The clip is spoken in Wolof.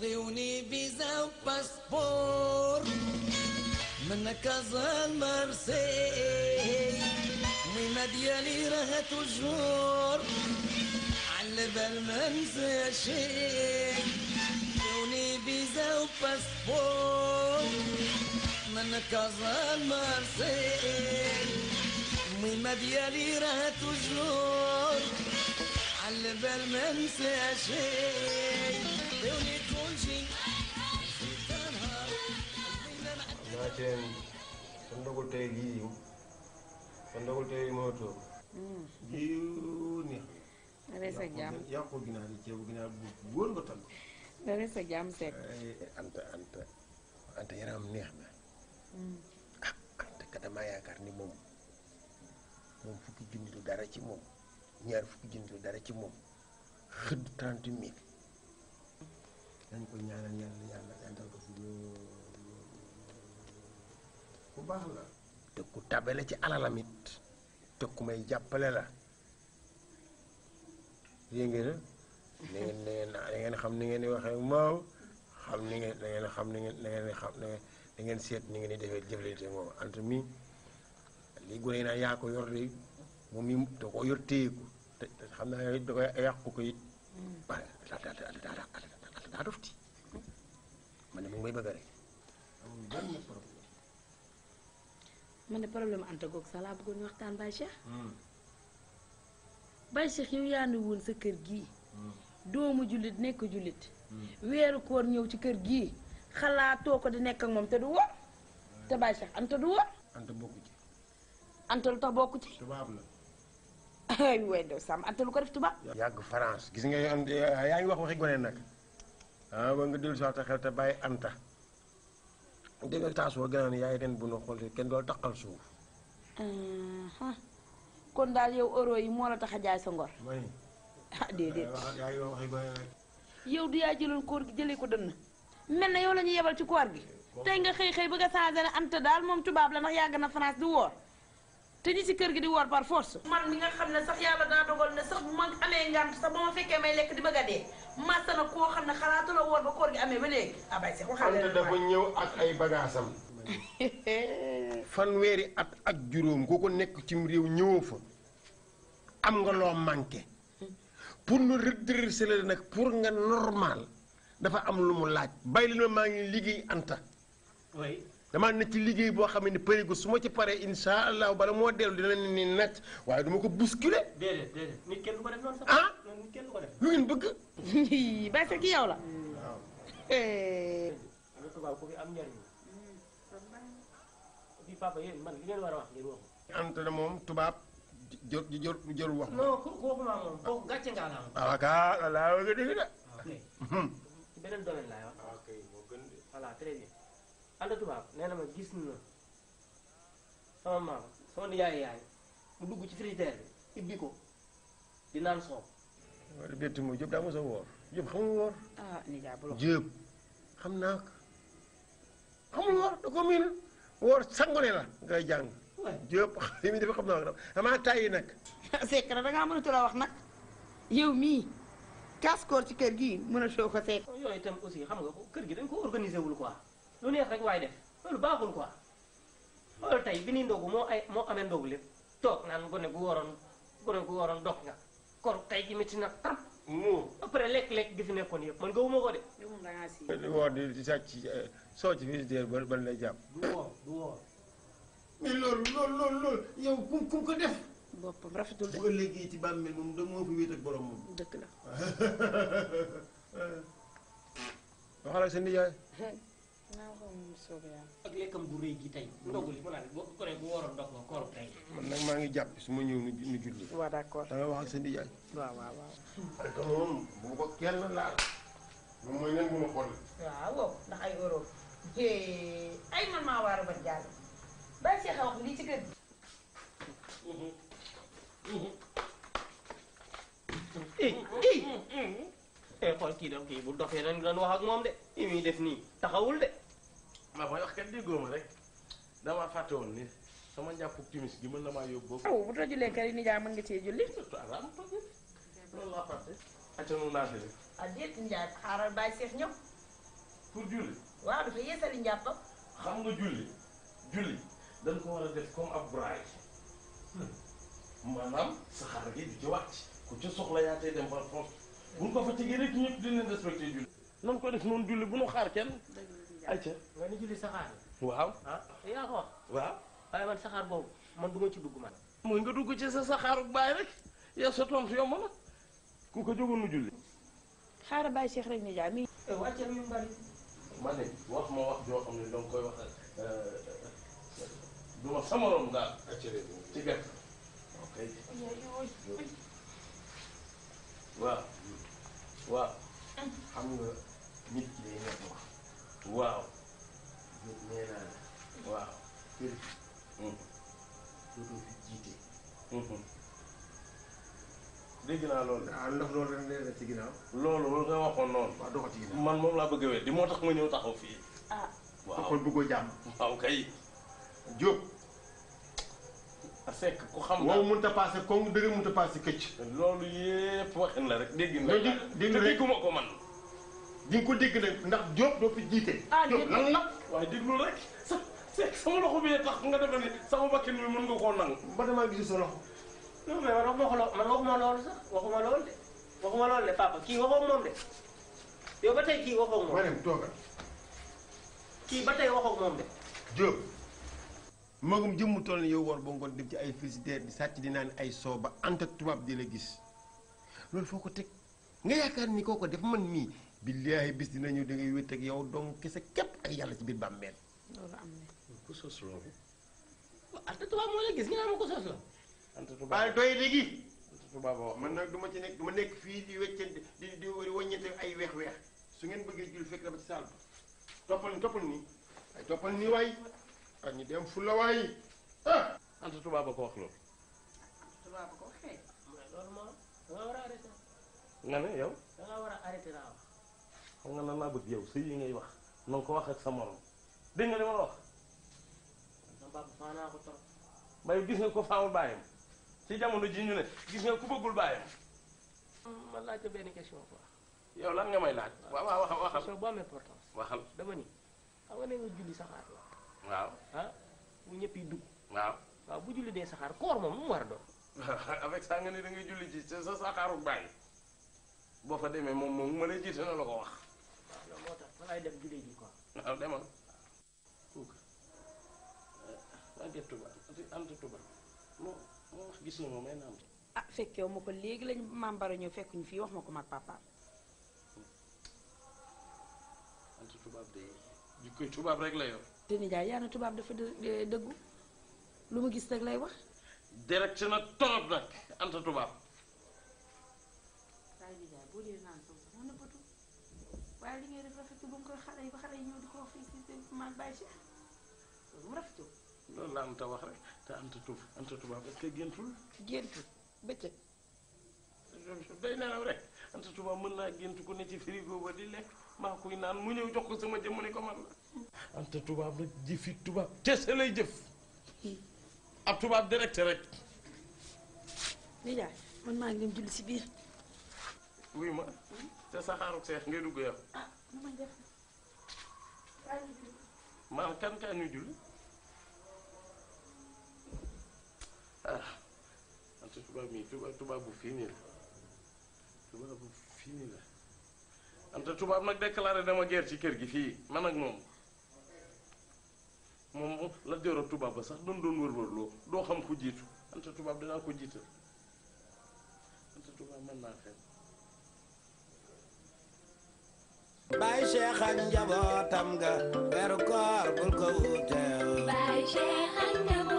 اعطوني فيزا وباسبور من كازا المرسي ميمة ديالي راه توجور على بال ما ننسى شي اعطوني فيزا وباسبور من كازا المرسي ميمة ديالي راه توجور على بال ما ننسى شي عطوني كل شي naa seen sa ndogul tey lii yiw sa ndogul tey moo toog yiw neex nga rees ak jàmm yàqu ginaar yi ceebu ginaar bu wóor nga tagg nga rees ak jàmm sekk anta anta anta yaram neex na ah anta ka damaa yaakaar ni moom moom fukki junni du dara ci moom ñaar fukki junni du dara ci moom xëdd trente mille dañ ko ñaanal yàlla yàlla yantal ko fi lool bu baax la te ku tabe la ci alalam it te ku may jàppale la yé ngeen na ngeen na ngeen da ngeen xam ni ngeen di waxee moom xam ni ngeen da ngeen xam ni ngeen da ngeen xam da ngeen da ngeen seet ni ngeen di defee jëflante moom entre mi lii gone yi naan yaa ko yor de moom mi da ko yor téye ko te te xam naa da koy yàqu ko it waaye daa daa daa daa daa dofti man ne mu ngi may bëgg rek amul benn problème man de problème anta goog sax laa bëggoon ñu waxtaan Baye Cheikh Baye Cheikh yow yaa ni woon sa kër gii doomu jullit nekk jullit weeru koor ñëw ci kër gii xalaatoo ko di nekk ak moom te du woor te Baye Cheikh anta du woor anta bokku ci anta lu tax bokku ci tubaab la ay way dew sàmm anta lu ko def tubaab yàgg France gis nga yoon yaa ngi wax waxi gone nag ah ba nga dellu si waxta xel te bàyyi anta dégg nga taas boo gën a ne yaay den bu nu xool kenn dool taqal suuf aha kon daal yow euro yi moo la tax a jaay sa ngor may ah déedéet yaa ngi wax waxi gone nag yow du yaa jëloon koor gi jëlee ko dënn mel na yow la ñu yebal ci koor gi tey nga xëy xëy bëgg a changé ne anta daal moom tubaab la ndax yàgg na France di woor te ñi ci kër gi di woor par force man mi nga xam ne sax yàlla daa dogal ne sax bu ma amee ngant sax ba ma fekkee may lekk di bëgg a dee màtta na koo xam ne xalaatu la woor ba koor gi amee ba léegi ah bay sax waxal anta dafa ñëw ak ay bagaasam fanweeri at ak juróom ku ko nekk cim réew ñëwoo fa am nga loo manqué pour nu redresser la nag pour nga normal dafa am lu mu laaj bàyyi leen ma maa ngi liggéey anta oui damaa ne ci liggéey boo xam ne përigo su ma ci paree insha allahu bala moo dellu dina ne ni nacc waaye duma ko bousculer déedéet déedéet nit kenn du ko def noonu sax. ah nit kenn du ko def. lu ngeen bëgg bay sax ki yow la am na tubaab ku fi am njariñ fii papa yéen man li ngeen war a wax ngeen wax anta na moom tubaab jor jor jorul wax non ko kooku maa moom kooku gàcce ngaa la am waaw kaa la laa bëgg a dégg de ok ci beneen domaine laay wax ok moo gën de voilà très bien ànd tubaab nee na ma gis na sama maam sama nijaay yaay mu dugg ci frigidaire bi ibbi ko di naan soow wala bett moo Jóob daa mos a woor Jóob xamul woor ah nijaay bu la Jóob xam naa ko xamul woor da ko miin woor sangone la ngay jàng Ouais. Jóob li muy def xam naa ko damaa tàyyi nag sekk na dangaa mënatu la wax nag yow mii kaas koor ci kër gii mënatoo ko sekk yooyu itam aussi xam nga ko kër gi dañ ko organisé wul quoi lu neex rek waay def loolu baaxul quoi loolu tey bi ni ndogu moo ay moo amee ndogu lépp toog naan gone gu waroon gone gu waroon dog nga kor tey gi métti na trop moo après lekk-lekk gi fi nekkoon yëpp man gëwuma ko de yow moom dangaa si di woor di di sàcc soo ci frigidaire ba ba lay jàpp du woor du woor mais loolu loolu loolu loolu yow ku ku ko def boppam rafetul de bu ëllëgee ci bàmmeel moom da moo fi wéet ak borom moom dëkk la waxal ak sa nijaay naa ko moom soobee yàlla ak lekkam gu rëy gi tey ndogu li mu naan bo gone gu waroon dog nga koor tey man nag maa ngi jàpp su ma ñëw nu nu julli waaw d'accord da nga wax ak sa nijaay waaw waaw waaw parce que moom bu ko kenn laal moom mooy nen bu ma xool waaw wow ndax ay euro ay man maa waaru ba jàll bay see wax lii ci kër gi eh eh xool kii daf kii bu dofee dañ doon wax ak moom de li muy def nii taxawul de maa koy wax kat déggoo ma rek damaa fàtte woon ni sama njàppu timis gi mën na maa yóbbu boobu. aw bu tojulee kër yi nijaay mën nga cee julli surtout araam toog loolu laa fàtte. acca nu naa fi ah déet nijaay xaaral bàyyi seex ñëw pour julli waaw dafa yeesali njàppam xam nga julli julli dañ ko war a def comme ab braille maanaam saxaar gi di ci wàcc ku ci soxla yaa tey dem par force bu ñu ko fa tegee rek ñëpp dinañ respecté julli nan ko def noonu julli bu nu xaar kenn ayca nga ni julli saxaar waaw ah yaa ko wax waaw waaye man saxaar boobu man du ma ci dugg man mooy nga dugg ci sa saxaaru baay rek yow sa tontu yomb na ku ko jógoon nu julli xaaral bàyyi Cheikh rek nijaay mi wàcce mi bari ma ne wax ma wax joo xam ne danga koy wax du ma sama rom daal ci gàtt ok waaw waaw xam nga nit ki day nekk wax waaw nit nee naa la waaw kër gi dootoo fi jiite dégg naa loolu de ah ndax loolu rek nee na ci ginnaaw loolu loolu nga waxoon noonu waaw doo ko ci ginnaaw man moom laa bëgg a wér di moo tax ma ñëw taxaw fii ah waaw kon bëggoo jàmm waaw kay Diop a sekk ku xam wow daal mënut a passé kong dëgg mënut a passé këcc loolu yépp waxin la rek dégg na Loolu di- dégg te rek. dégguma ko man di nga ko dégg nag ndax Diop doo fi jiite Ah, Diop dégg- lan la waaye déglu rek sa sekk sama loxo bi tax nga defe ni sama bakkin mi mën nga koo nangu ba damaa gis sa loxo non mais man waxuma ko loo man waxuma loolu sax waxuma loolu de waxuma loolu de papa kii waxoo moom de yow ba tey kii waxoo moom ma dem toogal kii ba tey waxoo moom de Diop magum jëmm toll ni yow war ba ngoon dem ci ay frigidaire di sàcc di naan ay soo ba ant ak tubaab di la gis loolu foo ko teg nga yaakaar ni koo ko def man mii billaahi bis dina ñëw da ngay wét ak yow donc kese képp ak yàlla ci biir bàmmeel loolu am na ku sos loolu ante tubaab moo la gis nga ma ko sos la anta tubaab waaye doy léegi anta tubaab a wax man nag du ma ci nekk du ma nekk fii di weccante di di wàññeente ay weex-weex su ngeen bëggee jul fekk dama ci saal ba toppal ni toppal nii ay toppal nii waay ak ñu dem fu la waay ah anta tubaab a ko wax loolu tubaab ko waxee loolu moo da nga war a arrêté nga ne yow da nga war a arrêté laa wax xam nga nan laa bëgg yow sëy yi ngay wax na nga ko wax ak sa morom dégg nga li ma la wax sama papa faa naa ko trop bay gis nga ko faamul bàyyam ci jamono ji ñu ne gis nga ku bëggul bàyyam man laajte benn question quoi yow lan nga may laaj waaw waaw waxal waxal question bu am importance waxal dama ni xam nga ne nga julli saxaar la waaw ah bu ñëpp yi dugg waaw waaw bu julli dee saxaar koor moom nu mu war a doon avec ça nga ne da ngay julli ci sa sa saxaaru bàyyi boo fa demee moom moom ma lay jiite na la ko wax waaw loolu moo tax fa laay dem julli ji quoi waaw demal kooku ante tubaab ante tubaab moo moo wax gis na ma may naam ah fekkew ma ko léegi lañ maam bara ñëw fekkuñu fii wax ma ko mag papa ante tubaab de jikkoy tubaab rek la yor te nijaay yaa na tubaab dafa dë- dëggu lu mu gis rek lay wax direct na torop nag ante tubaab waaye nijaay boo dee naan sow sax mën na bëtu waaye li ngay def rafetu ba mu koy xale yi ba xale yi ñëw di ko wax fii si si maag bàyyi si loolu mu rafetu loolu la anta wax rek te ante tub ante tubaab est-ce que géntul géntu bëccëg day nelaw rek ante tubaab mën naa gént ku ne ci frigo ba di lekk maa koy naan mu ñëw jox ko sama jëmm ne ko man la ante tubaab rek jëfi tubaab kese lay jëf ab tubaab direct rek nijaay man maa ngi dem julli si biir wuy ma te saxaaruk seex ngay dugg yow ah nu may def waaye ñu julli. maanaam kan kan ñu julli ah ante tubaab mii tubaab tubaab bu fii nii la tubaab bu fii nii la ante tubaab nag déclaré dama guerre ci kër gi fii man ak moom moom la joro tubaab ba sax doon doon wër-wër loo doo xam ku jiitu ante tubaab dinaa ko jiital ante tubaab mën naa fen Baay Cheikh ak njabootam ga weeru koor bul ko wuuteel Baay Cheikh ak njaboot